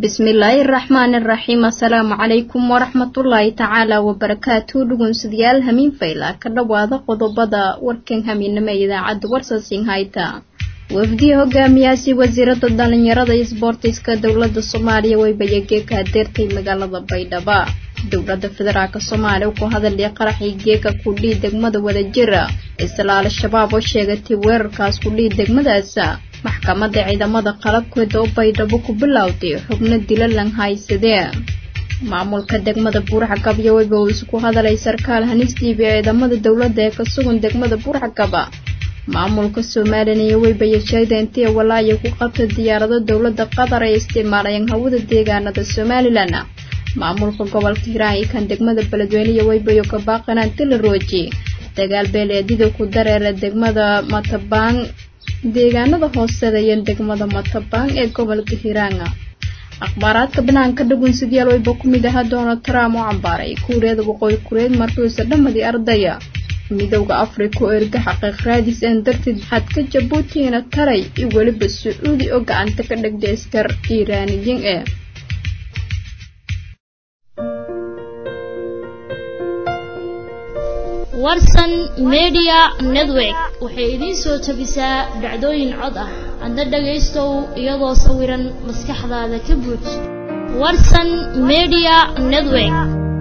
bismillaahi raxmaani raxiim assalaamu calaykum waraxmatullaahi tacaala wabarakaatu dhugunsadyaal hamiin fayla ka dhowaada qodobada warkan hamiinimo ee idaacadda warsasin hayta wafdiya hogaamiyaasi wasiirada dhalinyarada iyo sboortiska dowlada soomaaliya weybayagee ka adeertay magaalada baydhaba dowlada federaalk soomaaliya ku hadalaya qaraxii geeka kudhii degmada wadajira isla al-shabaab oo sheegatay weerarkaas kudhii degmadaas maxkamadda ciidamada qalabkeeda oo baydhabo ku bilowday xubno dilalan haysadee maamulka degmada buurxagab iyo weyba uu isku hadalay sarkaal hanistiibi ciidamada dowladda ee ka sugan degmada buurxagaba maamulka somalilan iyo weybaya sheegda intii walaaya ku qabta diyaarado dowladda qatar ay isticmaalayeen hawada deegaanada somalilan maamulka gobolka hiiraan iyo kan degmada beledweyne iyo weybayo kabaaqanaan tilarooji dagaal beeleedida ku dareera degmada matabaan deegaanada hooseedaya degmada matabaan ee gobolka hiiraanga akhbaaraadka banaanka dhagunsidyaal weyba ku mid ahaa donald trump oo cambaaray kuuriyada waqooyi kureed markiisa dhammadii ardaya midowda africa oo erga xaqiiq raadis aan darteed xadka jabuutina taray iyo weliba sacuudi oo gacanta ka dhigday askar iiraaniyiin ee warsan media network waxay idiin soo tabisaa dhacdooyin cod ah adna dhagaystow iyadoo sawiran maskaxdaada ka buuj warsan media network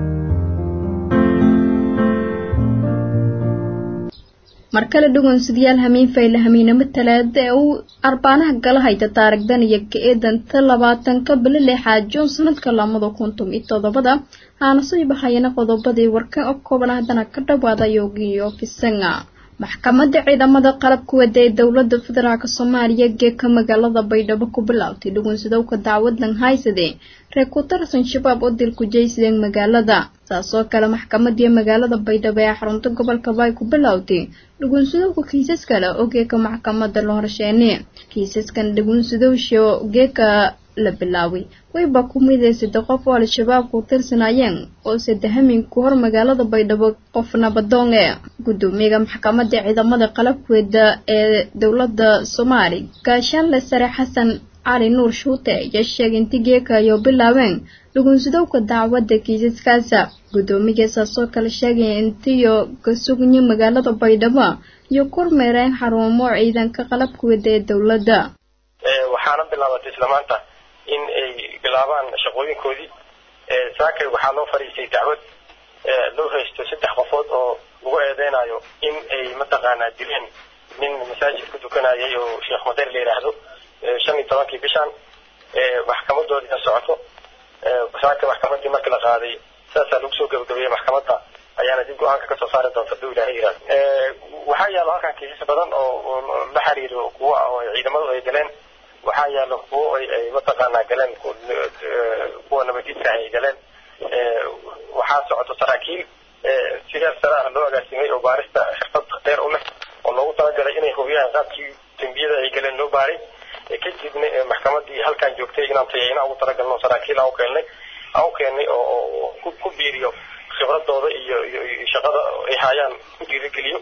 mar kale dhugunsidyaal hamiin fayle hamiinamo talaada ee uu arbaanaha gala hayta taarigdan iyo ka-eedanta labaatanka bilo lixaad juun sanadka lamada kuntum iyo toddobada haanasoo bahayana qodobadii warkan oo kooban haddana ka dhawaada yogiyo fisanga maxkamadda ciidamada qalabka wada ee dowlada federaalk soomaaliya geeka magaalada baydhabo ku bilaabtay dhugunsidowka dacwadlan haysade reer ku tarsan shabaab oo dil ku jeysadeen magaalada saasoo kale maxkamadii magaalada baydhabo ee xarunta gobolka baay ku bilowday dhugunsidowka kiisas kale oo geeka maxkamada la horsheene kiisaskan dhugunsidowsha geeka la bilaaway wayba ku miday sadde qof oo al-shabaab ku tirsanayeen oo saddehaminku hor magaalada baydhabo qof nabadoon ee gudoomiyaga maxkamadda ciidamada qalabkeeda ee dowlada soomaali gaashaanle sare xasan cali nuur shuute ayaa sheegay inti geeka ayo bilaabeen dhugunsidowka dacwadda kiisaskaasa guddoomiyasaasoo kale sheegaya intiyo ka sugnya magaalada baydhabo iyo kormeereen xarumo ciidanka qalabkeeda ee dowladda waxaana bilaabatay isla maanta in ay bilaabaan shaqooyinkoodii saakay waxaa loo fadhiistay dacwad loo haysto saddex qofood oo lagu eedeynayo in ay mataqaanaa dileen nin masaajid ku dukanayay oo sheekh madeer la yidhaahdo shan iyo tobankii bishan maxkamadoodii ka socoto saaka maxkamadii markii la qaaday saasaa lagu soo gabagabeeyey maxkamadda ayaana dib go-aanka kasoo saari doonta haduu ilahay yihahdo waxaa yaalo halkan kiisas badan oo la xiriiro kuwa oo ciidamadu ay galeen waxaa yaalo kuwo ay mataqaanaa galeen kuwa nabadiidka ay galeen waxaa socoto saraakiil sidaas sare ah loo agaasimay oo baarista xirfad dheer u leh oo loogu talagalay inay hubiyaan qaabkii dembiyada ay galeen loo baaray kadibna maxkamadii halkan joogtay inaan tayayna ugu talagalno saraakiil aan u keennay aan u keennay oo ku biiriyo khibradooda iyo iyo shaqada ay haayaan ku dhiirigeliyo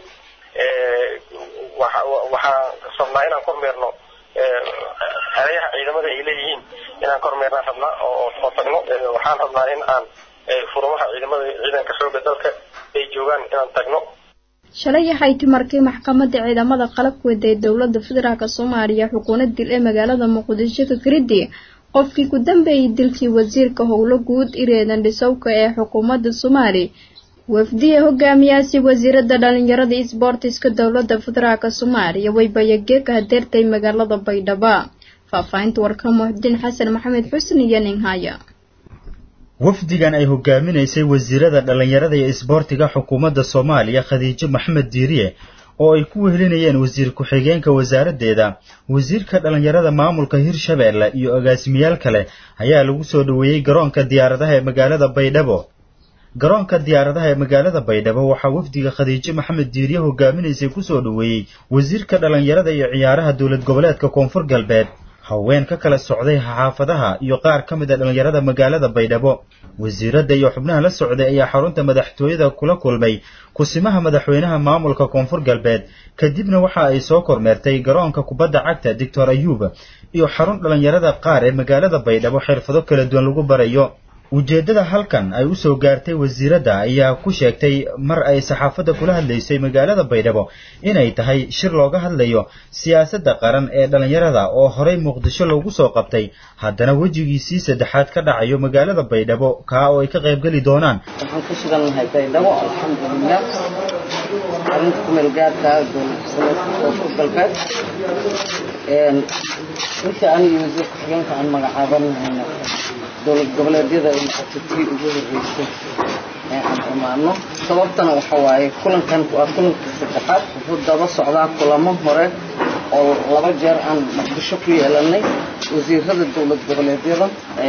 waxaan rabnaa inaan kormeerno xereyaha ciidamada ay leeyihiin inaan kormeernaan rabnaa oo tagno waxaan rabnaa in aan furumaha ciidamada ciidanka xooga dalka ay joogaan inaan tagno shalay waxay timarkay maxkamadda ciidamada qalabkeeda ee dowlada federaalk soomaaliya xukuunad dil ee magaalada muqdisho ka karidi qofkii ku dambeeyey dilkii wasiirka howlo guud ireedan dhisowka ee xukuumadda soomaali wafdiya hogaamiyaasi wasiirada dhalinyarada isboortiska dowlada federaalk soomaaliya waybaya geeka hadeertay magaalada baydhaba faahfaahinta warka muxudiin xasan maxamed xusn iyo ninhaya wafdigan ay hogaaminaysay wasiirada dhalinyarada iyo isboortiga xukuumadda soomaaliya khadiijo maxamed diiriye oo ay ku wehelinayeen wasiir ku-xigeenka wasaaraddeeda wasiirka dhalinyarada maamulka hirshabeelle iyo agaasimayaal kale ayaa lagu soo dhoweeyey garoonka diyaaradaha ee magaalada baydhabo garoonka diyaaradaha ee magaalada baydhabo waxaa wafdiga khadiijo maxamed diiriye hogaaminaysay kusoo dhoweeyey wasiirka dhalinyarada iyo ciyaaraha dowlad goboleedka koonfur galbeed haween ka kala socday xaafadaha iyo qaar ka mid a dhallinyarada magaalada baydhabo wasiiradda iyo xubnaha la socday ayaa xarunta madaxtooyada kula kulmay kusimaha madaxweynaha maamulka koonfur galbeed kadibna waxa ay soo kormeertay garoonka kubadda cagta doctor ayuub iyo xarun dhallinyarada qaar ee magaalada baydhabo xirfado kala duwan lagu barayo ujeeddada halkan ay u soo gaartay wasiiradda ayaa ku sheegtay mar ay saxaafadda kula hadlaysay magaalada baydhabo inay tahay shir looga hadlayo siyaasadda qaran ee dhallinyarada oo horey muqdisho loogu soo qabtay haddana wejigiisii saddexaad ka dhacayo magaalada baydhabo kaa oo ay ka qaybgeli doonaan waxaan ku sugannahay baydhabo alxamdulilah arrinta ku meel gaarka dowlad goboleedka koonfur galbeed inta aniga wasiir ku-xigeenka aan magacaabanahayna dowlad goboleedyada ay noqoto tii ugu horreysay ee aan imaano sababtana waxa waaye kulankan waa kulanka saddexaad wuxuu daba socdaa kulamo hore oo laba jeer aan muqdisho ku yeelanay wasiirada dowlad goboleedyada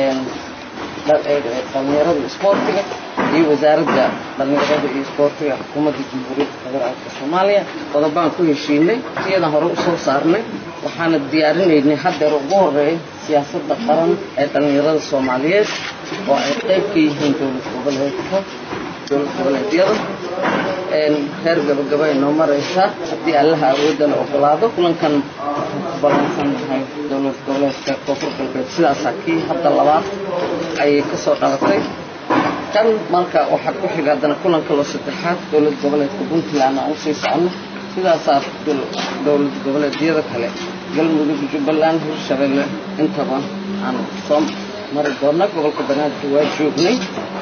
dhalinyarada isboortiga iyo wasaaradda dhalinyarada iyo isboortiga xukuumadda jamhuuriyadda federaalka soomaaliya qodobaan ku heshiinay iyadan hore usoo saarnay waxaana diyaarinaynay haddeer ugu horeeya siyaasadda qaran ee dhalinyarada soomaaliyeed oo ay qayb ka yihiin dowlad goboleedka dowlad goboleedyada heer gabagaba ay noo maraysaa haddii allaha awoodda la ogolaado kulankan waxaan ku ballansannahay dowlad goboleedka koonfur galbeed sidaasaa kii hadda labaad ayay ka soo dhalatay kan marka waxaa ku xiga haddana kulanka loo saddexaad dowlad goboleedka puntland aan usii socono sidaasaa dowlad goboleedyada kale galmudug jubbaland hirshabelle intaba aan soo mari doona gobolka banaadir waa joognay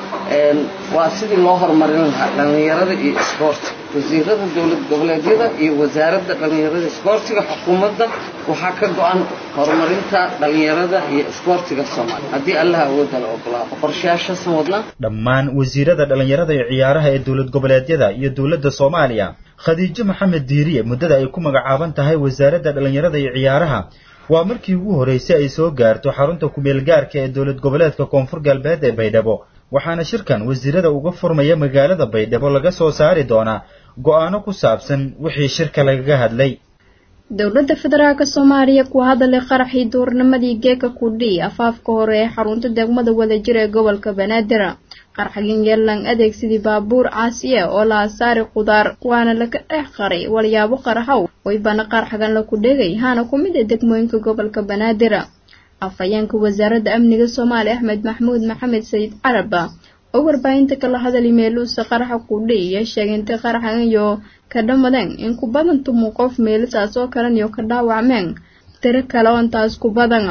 waa sidii loo horumarin lahaa dhallinyarada iyo isboorti wasiirada dowlad goboleedyada iyo wasaaradda dhallinyarada isboortiga xukuumadda waxaa ka go-an horumarinta dhallinyarada iyo isboortiga soomaaliya haddii allaha awoodda la ogolaado qorshayaashaasan wadnaa dhammaan wasiirada dhallinyarada iyo ciyaaraha ee dowlad goboleedyada iyo dowladda soomaaliya khadiijo maxamed diiriye muddada ay ku magacaaban tahay wasaaradda dhallinyarada iyo ciyaaraha waa markii ugu horreysay ay soo gaarto xarunta kumeel gaarka ee dowlad goboleedka koonfur galbeed ee baydhabo waxaana shirkan wasiirada uga furmaya magaalada baydhabo laga soo saari doonaa go-aano ku saabsan wixii shirka lagaga hadlay dowladda federaalka soomaaliya ku hadalay qaraxii duurnimadii geeka kudhii afaafka hore ee xarunta degmada wadajir ee gobolka banaadir qarxagin yeelan adeegsidii baabuur caasiya oo la asaari qudaar waana laga dhex qaray walyaabo qaraxow waybana qarxagan laku dhegay haana ku mid a degmooyinka gobolka banaadir afhayeenka wasaaradda amniga soomaaliya axmed maxmuud maxamed sayid caraba oo warbaahinta kala hadali meeluusa qaraxa kudhi iyo sheegay intay qaraxan iyo ka dhammadeen in ku badan tumu qof meelisaas oo kalan iyo ka dhaawacmeen tiro kale oo intaas ku badan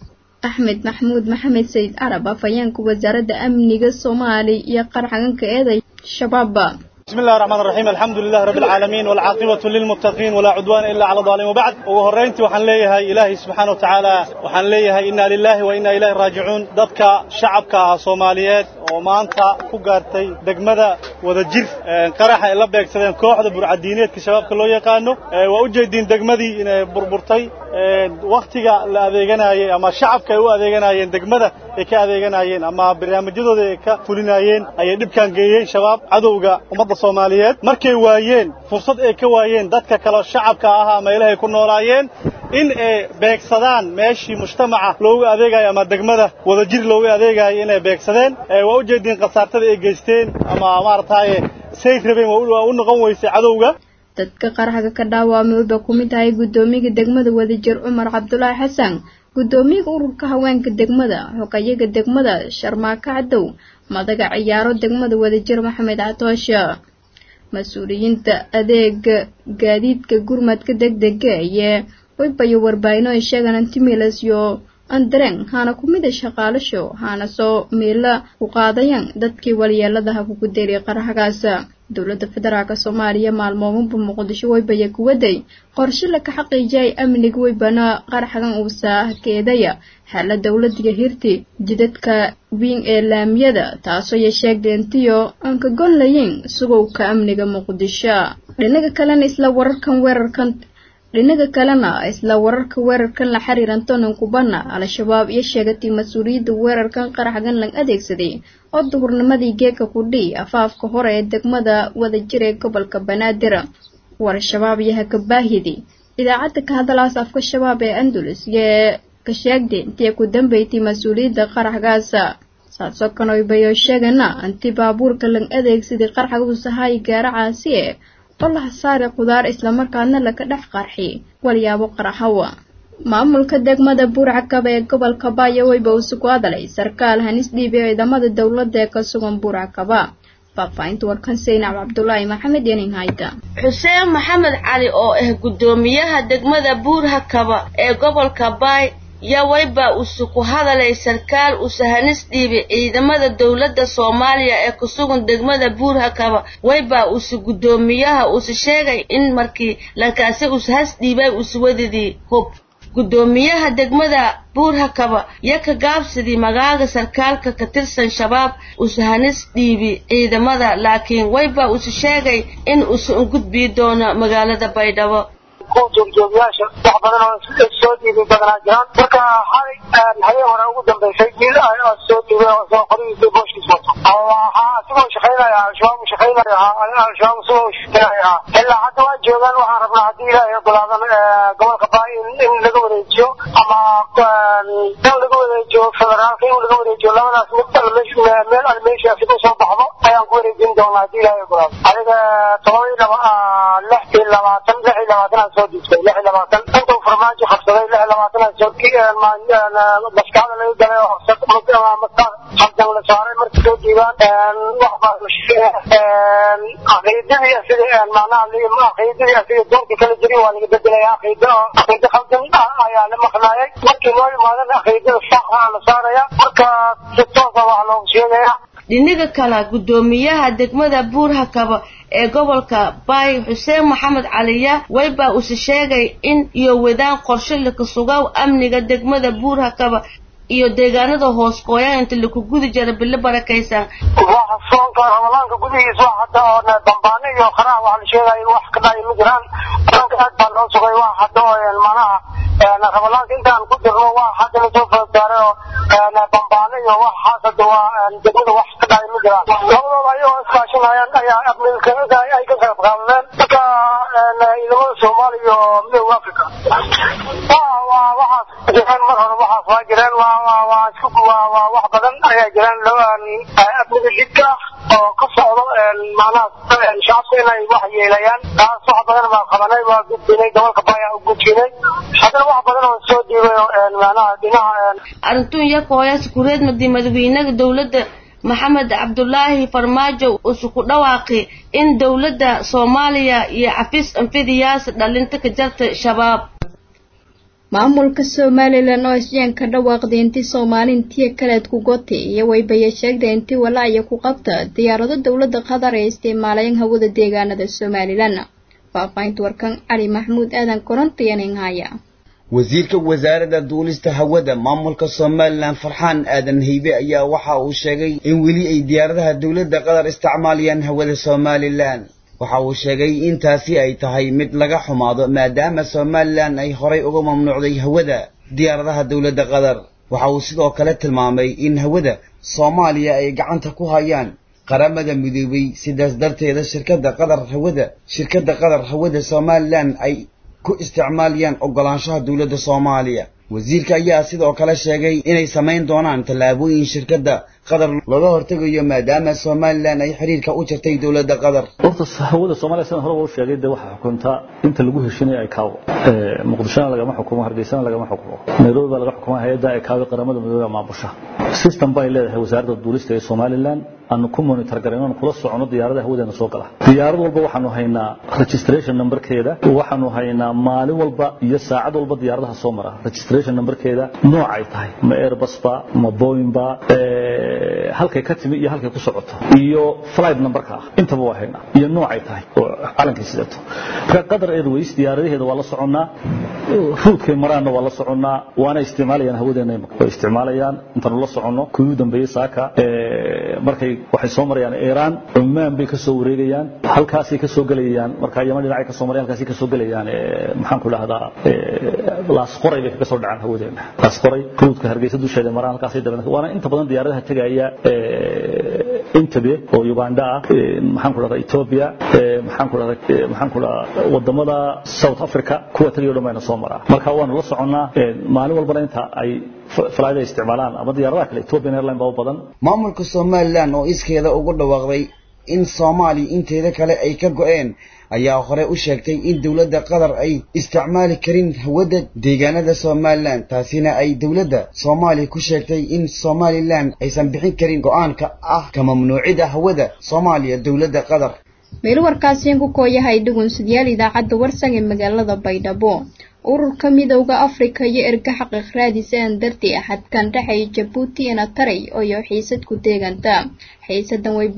axmed maxmuud maxamed sayid carab afhayeenka wasaaradda amniga soomaaliya iyo qaraxaganka eeday shabaab بسم الله الرحمن الرحيم الحمد لله رب العالمين والعاقبة للمتقين ولا عدوان إلا على الظالمين وبعد وهرينتي وحن ليها إلهي سبحانه وتعالى وحن ليها إنا لله وإنا إليه راجعون ضدك شعبك صوماليات وما أنت كوغارتي دقمدا ودجير قرحة إلا بيكسدين كوحدة برعدينيات كشباب كلو يقانو وأجيدين دقمدي بربرتي وقتiga la adeeganayay ama shacabka ay u adeeganayeen degmada ay ka adeeganayeen ama barnaamijyadooda ay ka fulinayeen ayay dhibkan geeyeen shabaab cadowga ummadda Soomaaliyeed markay waayeen fursad ay ka waayeen dadka kale shacabka ah ama ilahay ku noolaayeen in ay beegsadaan meeshii mujtamaca loogu adeegayo ama degmada wadajir loogu adeegayo inay beegsadeen waa u jeedin qasaartada ay geysteen ama maartaaye say rabeen waa u noqon weysay cadowga dadka qaraxga ka dhaawamay wuba ku mid tahay guddoomiyaga degmada wadajir cumar cabdulaahi xasan guddoomiyaga ururka haweenka degmada xogayaga degmada sharmaaka cadow madaga ciyaaro degmada wadajir maxamed catoosha mas-uuliyiinta adeega gaadiidka gurmadka degdega iyo waybayo warbaahino ay sheegaan antimilas iyo andareng haana ku mid a shaqaalasho haana soo miila u qaadayaan dadkii walyeeladaha kugu deeriya qaraxgaas dowladda federaalk soomaaliya maalmoobanba muqdisho waybaya kuwaday qorshe laka xaqiijiyay amniga waybana qaraxgan uusa keedaya xaala dowladiga hirti jidadka wiin ee laamiyada taasoo ya sheegdeentiyo aan ka gonlayin sugowka amniga muqdisho dhinaga kalena isla wararkan weerarkan dhinaga kalena isla wararka weerarkan la xiriiran tonan kubana al-shabaab iyo sheegatay mas-uuliyadda weerarkan qaraxgan lang adeegsaday oo duhurnimadii geeka kudhi afaafka hore ee degmada wadajir ee gobolka banaadir war shabaab iyo hakabaahidi idaacadda ka hadalaas afka shabaab ee andalus iyo ka sheegday intii ku dambeysay mas-uuliyadda qaraxgaas saasoo kanoybayo sheegana inti baabuurka lang adeegsaday qaraxga usahaay gaara caasi e oo la hasaari qudaar islamarkaana laka dhex qarxi walyaabo qaraxawa maamulka degmada buurcakaba ee gobolka baayo weyba uu sugu hadalay sarkaal hanis dhiibi ciidamada dowladda ee ka sugan buurcakaba faahfaahinta warkan saynaab cabdulaahi maxamed yenin hayta xuseen maxamed cali oo ah guddoomiyaha degmada buurhakaba ee gobolka baay yaa weyba usu ku hadalay sarkaal usa hanis dhiibi ciidamada dowladda soomaaliya ee ku sugan degmada buurhakaba weyba usu guddoomiyaha usa sheegay in markii lankaasi usa has dhiibay usa wadidii hub guddoomiyaha degmada buurhakaba yo ka gaabsadii magaaga sarkaalka ka tirsan shabaab usa hanis dhiibi ciidamada laakiin weyba usa sheegay in usa ungudbii doono magaalada baydhabo kuwa joogjoogyaasha wax badan oo soo dhiibay badanaa jiraan marka xalay habeen hore ugu dambaysay nin soo dhiibay oo soo qorigiisa booshkiis wato waxaa asigoo shaqaynaya al-shabaab shaqaynaya al-shabaab isagoo shaqaynaya ilaa hadda waa joogaan waxaan rabnaa haddii ilaahay ogolaadan gobolka baa in laga wareejiyo ama in laga wareejiyo federaalka in laga wareejiyo labadaas mid meel almeeshaasi ku soo baxdo ayaan ku wareejin doonaa haddii ilaahay ogolaado adiga toban iyo laba lix iyo labaatan lix iyo labaatan soo dhiibtay lix iyo labaatan intuu farmaajo qabsaday lix iyo labaatan soo maskaxda laga galay oo maskax haldan la saaray markii soo dhiibaan wax baa caqiidadii asiga macnaha caqiidadii asiga doonka kala jirin waa laga bedelaya caqiida caqiida khaldan ayaa la maqnaayay markii loo imaadan caqiidada saxa la saaraya marka si toosa wax loogu sheegaya dhinaga kale guddoomiyaha degmada buurhakaba ee gobolka baay xuseen maxamed caliya weyba use sheegay in iyo wadaan qorshe laka sugaw amniga degmada buurhakaba iyo deegaanada hoos qooyaan inta laku gudi jira bilo barakaysan waxa soonka ramadaanka gudihiisa wax hadda oo dambaane iyo qaraha waxa la sheegaya in wax ka dhacay ma jiraan ramadaanka aad baa loo sugay wax hadda oo macnaha ramadaanka intaan ku jirno wax hadda lasoo foodsaaray oo dambaane iyo waxaas hadda waa degmada wax ka dhacay ma jiraan labadooda ayagoo iskaashanayaan ayaa amniga ay ka qayb qaadadeen marka ciidamada soomaaliya iyo midowga africa waa waxaas jireen mar hore waxaas waa jireen waa waa waa isku waa waa wax badan ayaa jiraan amniga jidka ah oo ka socdo macnaha shacabka inay wax yeelayaan taas wax badan baa qabanay waa gudbinay gobolka baya u gudbinay haddana wax badan oo soo dhiibay macnaha dhinaca arintun yakooyaas kureed madi madaxweynaha dowladda maxamed cabdulaahi farmaajo usu ku dhawaaqi in dowladda soomaaliya iyo xafiis anfidiyaas dhalinta ka jarta shabaab maamulka somalilan oo isjeen ka dhawaaqday intii soomaalintiya kaleed ku gote iyo waybaya sheegday intii walaaaya ku qabta diyaarado dowladda qatar ee isticmaalayeen hawada deegaanada somalilan faahfaahinta warkan cali maxamuud aadan korontayanin haya wasiirka wasaaradda duulista hawada maamulka somalilan farxaan aadan haybe ayaa waxa uu sheegay in weli ay diyaaradaha dowladda qatar isticmaalayaan hawada somalilan waxa uu sheegay in taasi ay tahay mid laga xumaado maadaama somalilan ay horay uga mamnuucday hawada diyaaradaha dowladda qatar waxa uu sidoo kale tilmaamay in hawada soomaaliya ay gacanta ku hayaan qaramada midoobay sidaas darteeda shirkadda qatar hawada shirkadda qatar hawada somalilan ay ku isticmaalayaan ogolaanshaha dowladda soomaaliya wasiirka ayaa sidoo kale sheegay inay samayn doonaan tallaabooyin shirkadda qatar looga hortegayo maadaama somalilan ay xiriirka u jirtay dowladda qatar horta hawada soomaaliya sidaan horeba u sheegay dee waxaa xukuntaa inta lagu heshinaya ay kaawo muqdishona lagama xukumo hargeysana lagama xukumo nairobi baa laga xukumaa hay-adda ay kaawo qaramada midoobe maamulsha system bay leedahay wasaaradda duulista ee somalilan aanu ku monitor garayno aanu kula socono diyaaradaha hawadeena soo gala diyaarad walba waxaanu haynaa registration numberkeeda waxaanu haynaa maalin walba iyo saacad walba diyaaradaha soo mara registration numberkeeda noocay tahay ma airbus ba ma boeing ba halkay ka timi iyo halkay ku socoto iyo flight numberka ah intaba waa haynaa iyo noocay tahay oo calankay sidato marka qatar airways diyaaradaheeda waa la soconnaa ruudkay maraanna waa la soconnaa waana isticmaalayaan hawadeena way isticmaalayaan intaanu la soconno kuwii u dambeeyey saaka markay waxay soo marayaan iiraan cumaan bay ka soo wareegayaan halkaasay ka soo gelayaan marka yaman dhinacay ka soo marayaan halkaasay ka soo gelayaan maxaan ku dhahdaa laasqoray bay kaga soo dhacaan hawadeena laasqoray ruudka hargeysa dusheeda maraan halkaasay daban waana inta badan diyaaradaha tegaya intabe oo uganda ah maxaan ku dhahdaa ethiopia maxaan ku dhahdaa maxaan ku dhahdaa wadamada south africa kuwa tagayo dhan bayna soo maraa marka waanu la soconnaa maalin walbana inta ay falaada isticmaalaan ama diyaaradaha kale ethiopian airline baa u badan maamulka somalilan oo iskeeda ugu dhawaaqday in soomaaliya inteeda kale ay ka go-een ayaa hore u sheegtay in dowladda qatar ay isticmaali karin hawadda deegaanada somalilan taasina ay dowladda soomaaliya ku sheegtay in somalilan aysan bixin karin go-aanka ah ka mamnuucida hawada soomaaliya dowladda qatar meel warkaasiin ku kooyahay dhugunsidyaal idaacadda warsan ee magaalada baydhabo ururka midowda afrika iyo erga xaqiiq raadis aan darti axadkan dhexay jabuuti ina taray oyo xiisad ku deeganta xiisadan way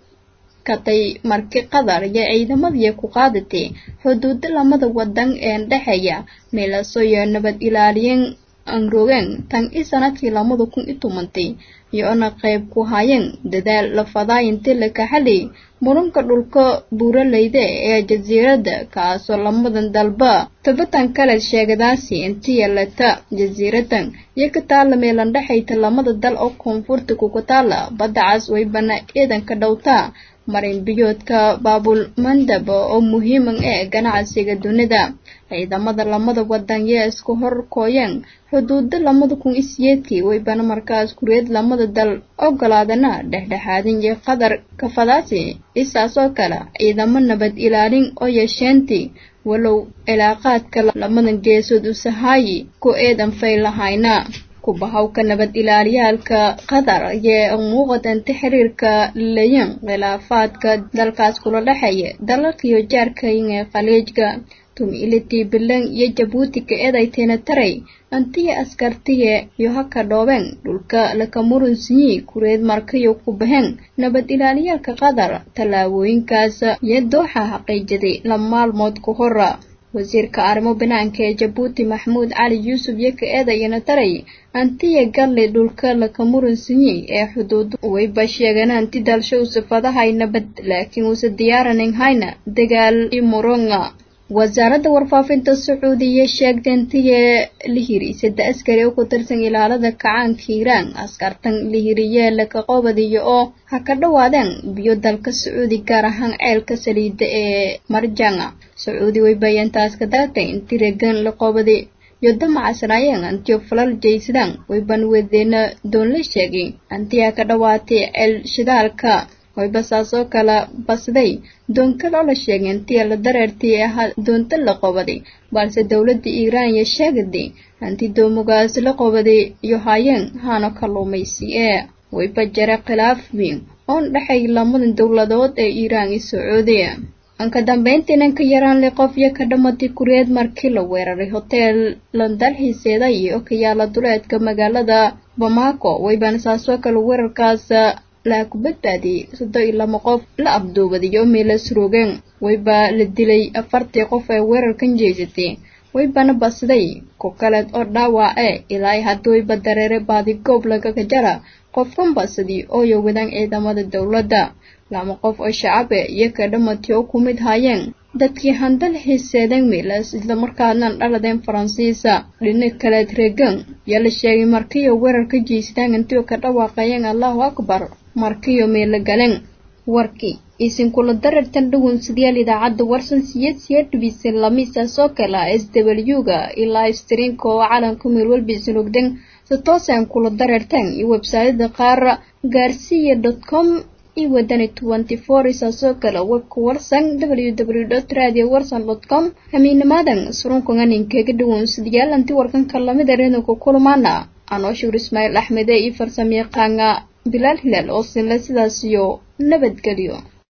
baakatay marki qatar iyo ciidamadii ku qaadatay xuduuda lamada wadan ee dhexeeya meelasoyo nabad ilaaliyen angrogeen tan i sanadkii lamada kun i tomantay iyo-na qayb ku hayeen dadaal la fadaayinti la kaxalay muranka dhulka buuraleyda ee jasiiradda kaasoo lamadan dalba tabatan kale sheegadaasi intii yeelata jasiiradan iyo ka taala meelan dhexayta lamada dal oo koonfurta kuga taala badda cas waybana ciidanka dhowtaa marin biyoodka baabul mandab oo muhiiman ee ganacsiga dunida ciidamada lamada wadan yaa isku hor kooyeen xuduuda lamada kun iyo siyeedkii waybana markaas kureed lamada dal ogolaadana dhexdhexaadin iyo qatar kafadaasi isaas oo kale ciidamo nabad ilaalin oo yeesheentii walow cilaaqaadka lamadan geesood usahaayi ku eedan fay lahayna kubahawka nabad ilaaliyaalka qatar yee muuqatanta xiriirka leyan khilaafaadka dalkaas kula dhexeeya dalalkiyo jaarkayn ee khaliijka tumilitii bilan iyo jabuuti ka eedayteena taray antiya askartiye iyo haka dhoobeen dhulka lakamurunsiyi kureed markayo ku baheen nabad ilaaliyaalka qatar tallaabooyinkaas iyo dooxa xaqiijaday la maalmood ku hora wasiirka arrimo banaanka ee jabuuti maxamuud cali yuusuf iyo ka eedayana taray antiya galle dhulka lakamurunsiyi ee xuduud wayba sheegeen anti dalsho usafadahay nabad laakiin uusa diyaaranin hayna dagaal i muronga wasaaradda warfaafinta sacuudiya sheegtay intiya lihiri sadde askari oo ku tirsan ilaalada kacaanka hiiraan askartan lihiriyee laka qobadiyo oo ha ka dhawaadeen biyo dalka sacuudi gaar ahaan ceelka saliida ee marjanga sacuudi way bayantaas ka daatay inti regan la qobadi iyo damacasnaayeen antiyo falal jaysadaan wayban wadeena doon la sheegay antiyaa ka dhawaatay ceel shidaalka wayba saasoo kala basday doonkal oo la sheegay intii la dareertay ahaa doonta la qobaday balse dowladda iiraan iyo sheegaday anti doomugaas la qobaday iyo haayeen haano kalluumaysi ee wayba jare khilaaf weyn oon dhexay lamadan dowladood ee iiraan iyo sacuudiya anka dambeyntiinan ka yaraan li qof iyo ka dhamatay kureed markii la weeraray hoteel landalxiiseeda iyo ka yaala duleedka magaalada bamako waybana saasoo kale weerarkaas laa ku badbaadiyey soddon iyo lama qof la abduubadiyo meelas roogeen wayba la dilay afartii qof ee weerarkan jeysatay waybana basday ku kaleed oo dhaawace ilaa haddii wayba dareere baadigoob lagaga jara qofkan basadii oo yowadaan ciidamada dowladda lama qof oo shacabe iyo ka dhamatay oo ku mid haayeen dadkii handal xiiseedeen meelas islamarkaadna dhaladeen faransiisa dhinac kaleed reegan yaa la sheegay markiiyo weerarka jeystaan intii ka dhawaaqayeen allahu akbar markiyo meelo galeen warkii isinkula darartan dhugun sidayaal idaacadda warsan siyad siya dhibisay lamiisaasoo kale s w ga ilaa streamka oo calanka meel walba isin ogden si toosaan kula darartaan iyo websaayada qaar gaarsiya dot com iyo wadani twenty four isaasoo kale webka warsan w w dot radio warsan dot com hamiinamaadan surunkanganinkeega dhugun sidayaal anti warkanka lamida reedonka kulmaana anoo shuur ismaaciil axmede iyo farsamayaqaanga bilaal hilaal oo sinle sidaas iyo nabadgelyo